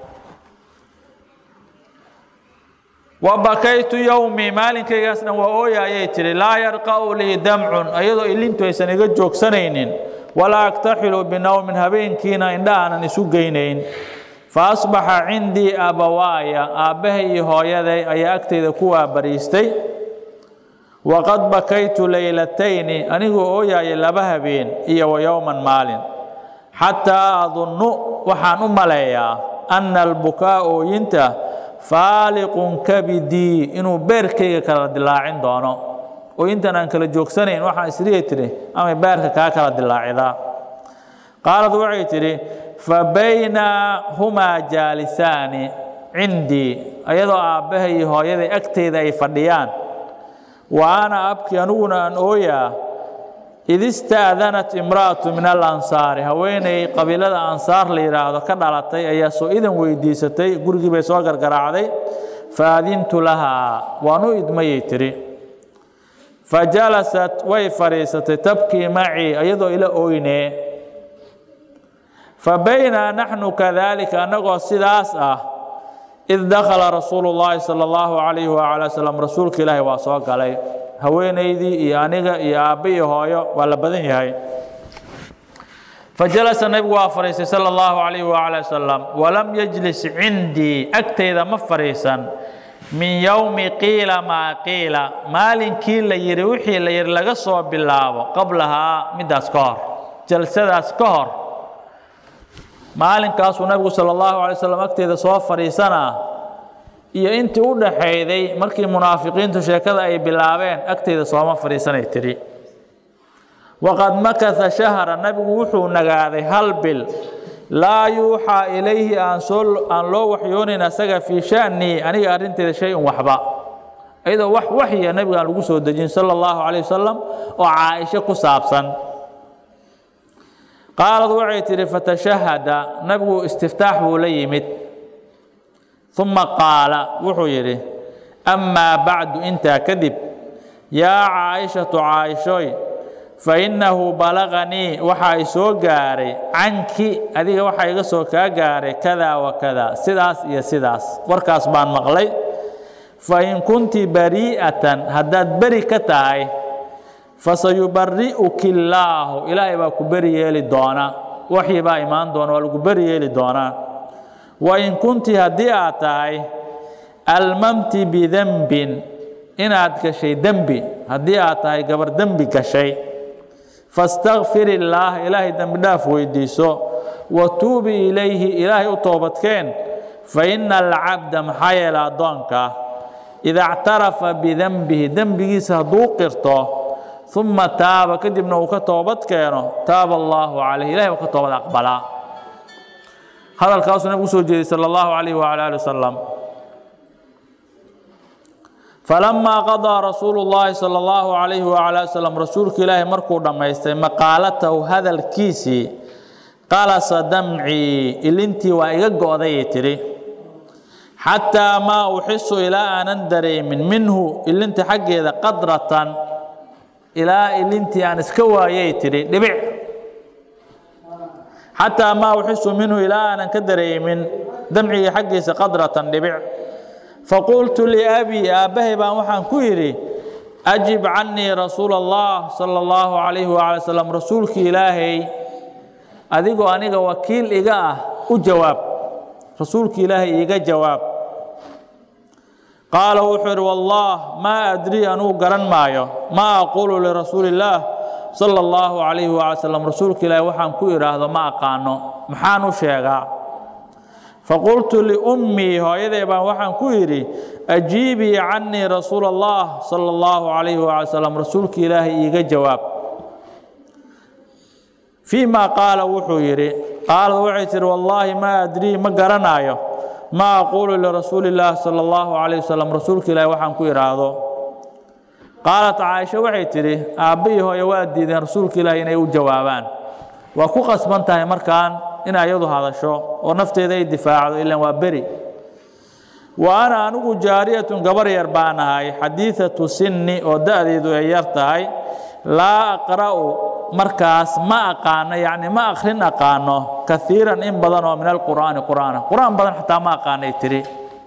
wa bakaytu yowmii maalinkaygaas dhan waa ooya ayay tidhi laa yarqa'u lii damcun ayadoo ilintu aysan iga joogsanaynin walaa aktaxilu binowmin habeenkiina indha aanan isu geynayn fa asbaxa cindii abawaaya aabbahay iyo hooyaday ayaa agtayda ku waabariistay waqad bakaytu laylatayni anigoo ooyaaya laba habeen iyo wa yowman maalin xataa adunnu waxaan u maleeyaa anna albukaa ooyinta faaliqun kabidii inuu beerkayga kala dilaacin doono ooyintan aan kala joogsanayn waxaan isriya tidhi amay beerka kaa kala dilaacidaa qaalad waxay tidhi fa baynaa humaa jaalisaani cindii ayadoo aabbahay iyo hooyaday agteyda ay fadhiyaan wa ana abki aniguna aan ooyaa id istaadanat imra'atu min alansaari haweeney qabiilada ansaar la yidhaahdo ka dhalatay ayaa soo idan weydiisatay gurigii bay soo gargaraacday faadintu lahaa waan u idmayay tidhi fajalasat way fadhiisatay tabkii macii iyadoo ila ooynee fa baynaa naxnu kadaalika annagoo sidaas ah id dakhala rasuulu llaahi sala allahu calayhi wacala wasalam rasuulka ilaahi waa soo galay haweenaydii iyo aniga iyo aabbe iyo hooyo waa la badan yahay fajalasa nebigu waa fadhiistay sala allahu calayhi wacala wasalam walam yajlis cindii agtayda ma fadhiisan min yowmi qiila maa qiila maalinkii la yidhi wixii la yidhi laga soo bilaabo qablahaa middaas ka hor jalsadaas ka hor maalinkaasuu nabigu sala allahu alay slam agteeda soo fadhiisanaa iyo intii u dhaxayday markii munaafiqiintu sheekada ay bilaabeen agteeda sooma fadhiisanay tidhi waqad makasa shahra nabigu wuxuu nagaaday hal bil laa yuuxaa ilayhi aan soo aan loo waxyoonayn asaga fii shanii aniga arrinteeda shay-un waxba iyadoo wax waxya nabiga aan lagu soo dejin sala allahu calayh wasalam oo caaisho ku saabsan qaalad waxay tidhi fatashahada nabigu istiftaax buu la yimid uma qaala wuxuu yidhi amaa bacdu intaa kadib yaa caaishatu caaishoy fainnahu balaganii waxaa i soo gaaray canki adiga waxaa iga soo kaa gaaray kada wa kada sidaas iyo sidaas warkaas baan maqlay fain kunti barii'atan haddaad beri ka tahay fasayubari'uki illaahu ilaahay baa ku beri yeeli doona waxyi baa imaan doona waa lagu beri yeeli doonaa wain kunti haddii aad tahay almamti bidembin inaad gashay dembi haddii aad tahay gabar dembi gashay fastakfir illaah ilaahay dembi dhaaf weydiiso wa tuubi ilayhi ilaahay u toobadkeen fa ina alcabda maxaa yeele addoonka ida ctarafa bidenbihi dembigiisa hadduu qirto uma taaba kadibna uu ka toobad keeno taaba allaahu calayh ilahay baa ka toobad aqbalaa hadalkaasuu nabigu usoo jeeday sala allahu calayh wacala ali wasalam falamaa qadaa rasuulu llaahi sala allahu calayhi wacala ali wasalam rasuulka ilaahi markuu dhammaystay maqaalatahu hadalkiisii qalasa damcii ilintii waa iga go'dayay tidhi xataa maa uxisu ilaa aanan dareemin minhu ilinta xaggeeda qadratan ilaa ilintii aan iska waayay tidhi dhibic xataa maa uxisu minhu ilaa aanan ka dareemin damciga xaggiisa qadratan dhibic faqultu liabii aabbahay baan waxaan ku yidhi ajib cannii rasuula allah sala allahu calayhi waala salam rasuulkii ilaahay adigoo aniga wakiil iga ah u jawaab rasuulki ilaahay iiga jawaab qaala wuxuu yidhi wallah maa adrii anugu garan maayo maa aquulu lirasuuli illaah sala allahu calayhi waala salam rasuulka ilaahi waxaan ku idhaahdo ma aqaano maxaan u sheegaa faqultu liummii hooyaday baan waxaan ku yidhi ajiibii cannii rasuula allah sala allahu calayhi waala salam rasuulka ilaahay iiga jawaab fii ma qaala wuxuu yidhi qaalad waxay tihi wallaahi maa adrii ma garanaayo ma aquulu lirasuuli illaah sala allahu calayh wasalam rasuulka ilaahi waxaan ku idhaahdo qaalat caaisha waxay tidhi aabba iyo hooye waa diideen rasuulka ilaahi inay u jawaabaan waa ku qasban tahay markaan in ayadu hadasho oo nafteeda ay difaacdo ilan waa beri wa ana anigu jaariyatun gabar yar baan ahay xadiidatu sinni oo da'deedu ay yar tahay laa aqra'u markaas ma aqaano yacni ma akhrin aqaano kaiiran in badan oo min alqur'aani qur'aana qur'aan badan xataa ma aqaanay tidhi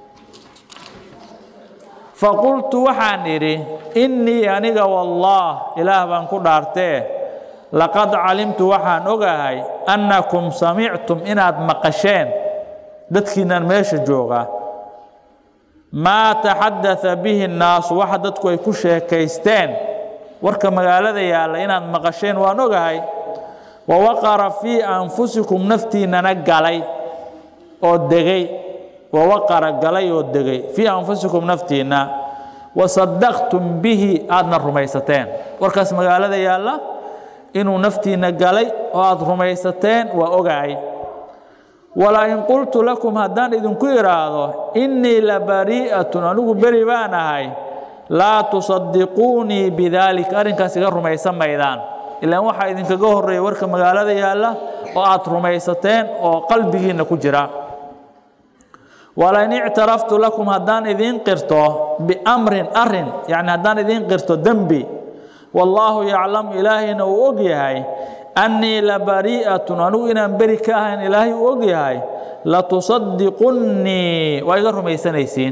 faqultu waxaan idhi innii aniga wallaah ilaah baan ku dhaartee laqad calimtu waxaan ogahay annakum samictum inaad maqasheen dadkiinnan meesha jooga maa taxadaa bihi nnaasu waxa dadku ay ku sheekaysteen warka magaalada yaalla inaad maqasheen waan ogahay wa waqara fii anfusikum naftiinnana galay oo degay wa waqara galay oo degay fii anfusikum naftiinna wa sadaqtum bihi aadna rumaysateen warkaas magaalada yaalla inuu naftiinna galay oo aada rumaysateen waa ogahay walain qultu lakum haddaan idinku idhaahdo innii la barii'atun anigu beri baan ahay laa tusadiquunii bidaalika arrinkaas iga rumaysan maydaan ilaan waxaa idinkaga horreeya warka magaalada yaalla oo aad rumaysateen oo qalbigiinna ku jira walain ictaraftu lakum haddaan idiin qirto biamrin arin yacni haddaan idiin qirto dembi wallaahu yaclamu ilaahayna uu og yahay annii labari'atun anigu inaan beri ka ahayn ilaahay uu og yahay latusadiqunnii waa iga rumaysanaysiin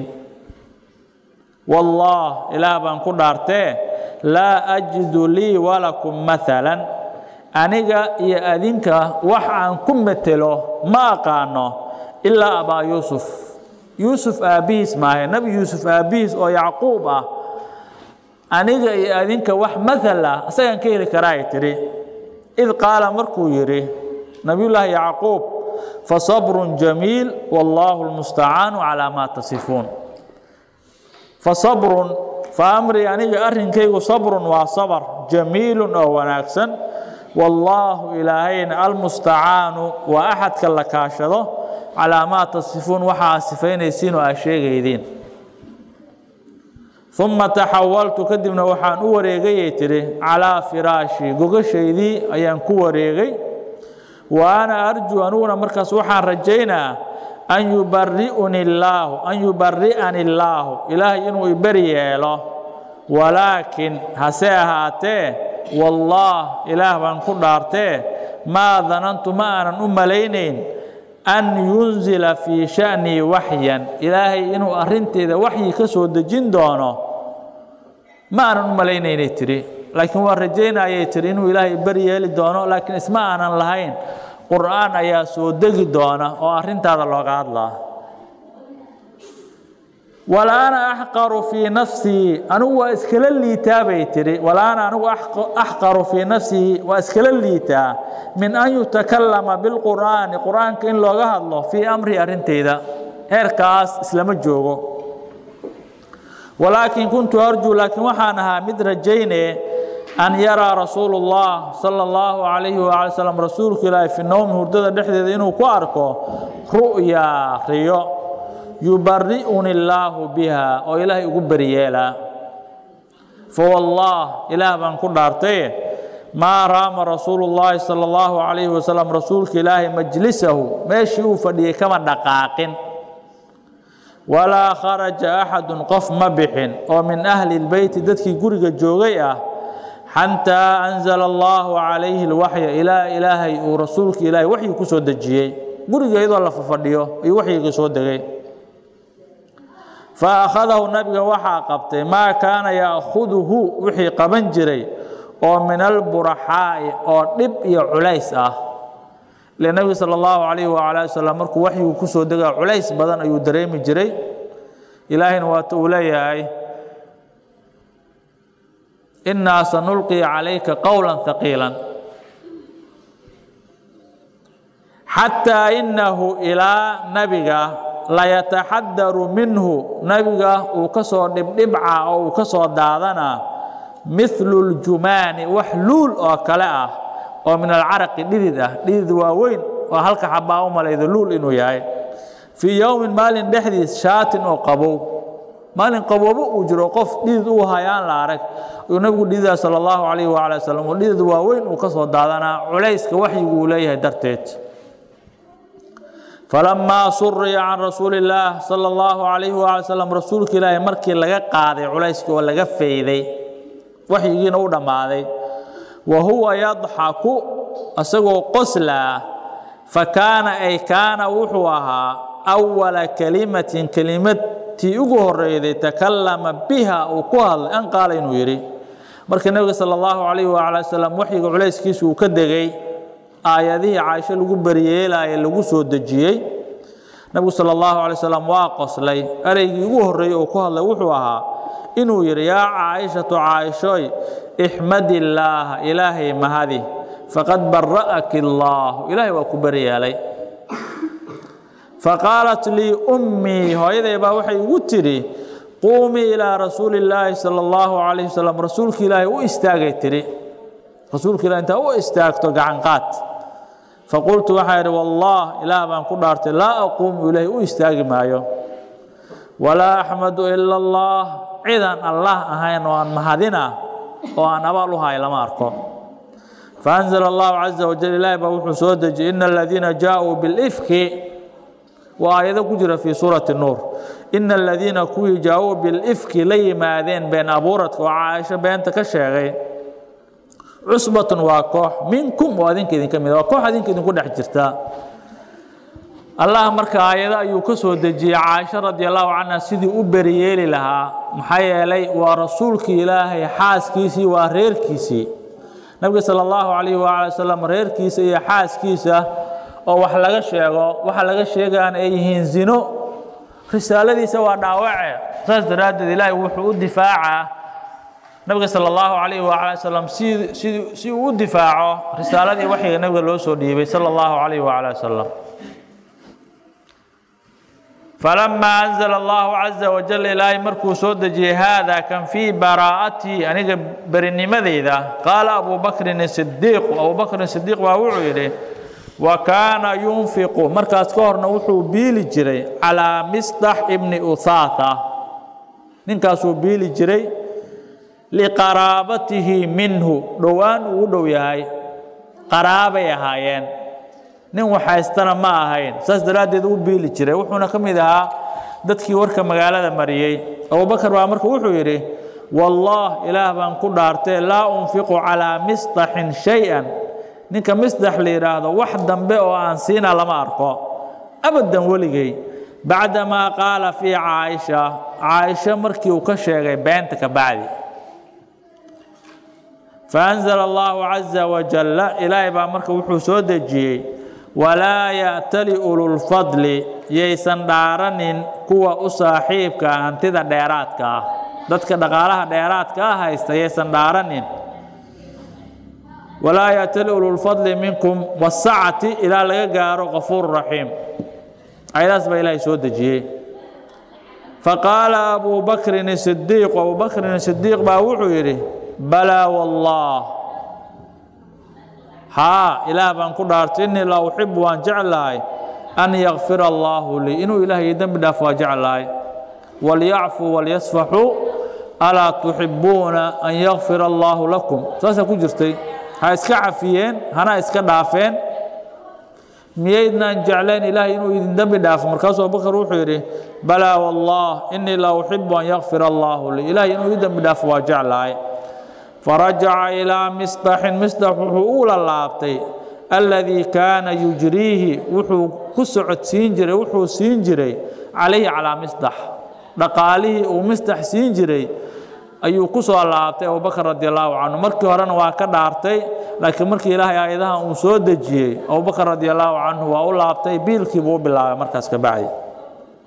wallah ilaah baan ku dhaartee laa ajidu lii walakum maalan aniga iyo adinka wax aan ku metelo ma aqaano ilaa abaa yuusuf yuusuf aabbihiis maahe nebi yuusuf aabbihiis oo yacquub ah aniga iyo adinka wax maal ah isagaan ka heli karaa ay tidhi id qaala markuu yidhi nabiyullaahi yacquub fasabrun jamiil wallaahu lmustacaanu calaa maa tasifuun fasabrun fa amrii aniga arrinkaygu sabrun waa sabr jamiilun oo wanaagsan wallaahu ilaahayna almustacaanu waa axadka la kaashado calaa maa tasifuun waxaa sifaynaysiin oo aa sheegaydiin uma taxawaltu kadibna waxaan u wareegayay tidhi calaa firaashi gogashaydii ayaan ku wareegay wa ana arjuu aniguna markaas waxaan rajaynaa an yubari'uni illaahu an yubari'ani illaahu ilaahay inuu iberi yeelo walaakin hase ahaatee wallaah ilaah baan ku dhaartee maa danantu ma aanan u malaynayn an yunzila fii sha'nii waxyan ilaahay inuu arrinteeda waxyi ka soo dejin doono ma aanan u malaynaynay tidhi laakiin waan rajaynayay tidhi inuu ilaahay beri yeeli doono laakiin isma aanan lahayn qur'aan ayaa soo degi doona oo arrintaada looga hadlaa walaana axqaru fii nafsii anigu waa iskala liitaa bay tidhi walaana anigu axqaru fii nafsihi waa iskala liitaa min an yutakallama bilqur'aani qur'aanka in looga hadlo fii amri arrintayda heerkaas islama joogo walaakin kuntu arjuu laakiin waxaan ahaa mid rajayne an yaraa rasuulu اllah sala اllahu calayhi waala slam rasuulka ilaahi fi nowmi hurdada dhexdeeda inuu ku arko ru'yaa riyo yubari'uni illaahu biha oo ilaahay ugu beriyeelaa fawallah ilaah baan ku dhaartaye maa raama rasuulu llaahi sala allahu calayhi wasalam rasuulka ilaahay majlisahu meeshii uu fadhiyey kama dhaqaaqin walaa kharaja axadun qof ma bixin oo min ahli lbeyti dadkii guriga joogay ah xataa anzala allahu calayhi lwaxya ilaa ilaahay uu rasuulka ilaahay waxyi ku soo dejiyey guriga iyadoo la fafadhiyo ayuu waxyiga soo degay fa akhadahu nabiga waxaa qabtay maa kaana ya'khuduhu wixii qaban jiray oo min alburaxaa'i oo dhib iyo culays ah ile nebiga sala allahu calayhi wacala ali wasalam markuu waxyigu ku soo dega culays badan ayuu dareemi jiray ilaahayna waata uu leeyahay innaa sanulqii calayka qowla haqiilan xataa innahu ilaa nabiga layataxadaru minhu nabiga uu ka soo dhibdhibca oo uu ka soo daadanaa mithlu ljumaani wax luul oo kale ah oo min alcaraqi dhidid ah dhidid waaweyn oo halka xabaa u malaydo luul inuu yahay fii yowmin maalin dhexdiis shaatin oo qabow maalin qaboobo uu jiro qof dhidid uu hayaan la arag ayuu nabigu dhididaa sala allahu calayhi waala wasalam oo dhidid waaweyn uu ka soo daadanaa culayska waxyigu uu leeyahay darteed falamaa suriya can rasuuli illaah sala allahu calayhi waala salam rasuulka ilaahi markii laga qaaday culayskii oo laga fayday waxyigiina u dhammaaday wa huwa yadxaku isagoo qoslaa fa kaana ay kaana wuxuu ahaa awala kelimatin kelimadtii ugu horeyday takallama biha uu ku hadlay an qaala inuu yidhi marka nebiga sala allahu calayhi waala wasalam waxyiga culayskiisa uu ka degay aayadihii caaisho lagu beriyeelaaye lagu soo dejiyey nebigu sala allahu alay slam waa qoslay ereygii ugu horreeyey uu ku hadlay wuxuu ahaa inuu yidhi yaa caaishatu caaishoy ixmad illaaha ilaahay mahadi faqad bara'aki allaahu ilaahay waa ku beryeelay faqaalat lii ummii hooyaday baa waxay igu tidhi quumii ilaa rasuuli illaahi sala allahu calayhi wasalam rasuulka ilaahay u istaagay tidhi rasuulka ilahi intaa u istaagto gacanqaad faqultu waxaa idhi wallah ilaah baan ku dhaartay laa aquumu ilaahay u istaagi maayo walaa axmadu ila allah cidaan allah ahayn oo aan mahadina oo aan abaal u hay lama arko faanzala allahu caza wajal ilaahi baa wuxuu soo dejiyey ina aladiina jaaءuu bilifki waa aayado ku jira fii suurati nuur ina aladiina kuwii jaa-uu bilifki la yimaadeen been abuuradka oo caaisho beenta ka sheegay cusbatun waa koox minkum oo adinka idinka mid waa koox adinka idinku dhex jirta allah marka aayado ayuu ka soo dejiyey caaisha radi allahu canha sidii u beriyeeli lahaa maxaa yeelay waa rasuulkii ilaahay xaaskiisii waa reerkiisii nabiga sala allahu calayhi waala wasalam reerkiisa iyo xaaskiisa oo wax laga sheego waxa laga sheegaan ay yihiin zino risaaladiisa waa dhaawace saas daraaddeed ilaahay wuxuu u difaacaa nabiga sala allahu calayhi waala wasalam si si si uu u difaaco risaaladii waxyiga nabiga loo soo dhiibay sala allahu calayhi waala wasalam فلما أنزل الله عز وجل إلهي مركو سودجي هذا كان في براءتي أنيق برنمذيذا قال أبو بكر الصديق أبو بكر الصديق وأوعي وكان ينفق مركز كورنا وحو بيلي جري على مصطح ابن أثاثة ننكاسو بيلي جري لقرابته منه دوان ودو يهي قرابة يهايين nin waxhaystana ma ahayn saas daraaddeed u biili jiray wuxuuna ka mid ahaa dadkii warka magaalada mariyey abubakar baa marka wuxuu yidhi wallah ilaah baan ku dhaartee laa unfiqu calaa misdaxin shay-an ninka misdax la yidhaahdo wax dambe oo aan siina lama arko abadan weligay bacdamaa qaala fii caaisha caaisha markii uu ka sheegay beenta ka bacdi faanzala allahu caza wajalla ilaahay baa marka wuxuu soo dejiyey walaa ya'tali ululfadli yaysan dhaaranin kuwa u saaxiibka hantida dheeraadka ah dadka dhaqaalaha dheeraadka ah haysta yaysan dhaaranin walaa ya'tali ululfadli minkum wasacati ilaa laga gaaro qafuur raxiim ayadaas baa ilaahay soo dejiyey faqaala abuu bakrin sidiiq abuu bakrin sidiiq baa wuxuu yidhi balaa wallah haa ilaah baan ku dhaartay innii la uxibu waan jeclahay an yakfira allaahu lii inuu ilaahay dembi dhaaf waa jeclahay walyacfuu walyasfaxuu alaa tuxibuuna an yakfira allaahu lakum saasaa ku jirtay ha iska cafiyeen hana iska dhaafeen miyaydnaan jeclayn ilaahay inuu idin dembi dhaafo markaasuu abubakar wuxuu yidhi balaa wallah innii la uxibu an yakfira allaahu lii ilaahay inuu ii dembi dhaafo waa jeclahay farajaca ilaa misdaxin misdax wuxuu u lalaabtay alladii kaana yujriihi wuxuu ku socodsiin jiray wuxuu siin jiray calayhi calaa misdax dhaqaalihii uu misdax siin jiray ayuu ku soo laabtay abubakar radi allahu canhu markii horena waa ka dhaartay laakiin markii ilaahay aayadaha uu soo dejiyey abubakar radi allahu canhu waa u laabtay biilkiibuu u bilaabay markaas ka bacdi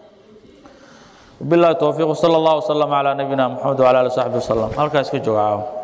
وبالله التوفيق وصلى الله وسلم على نبينا محمد وعلى اله وصحبه وسلم halkaas ka jooga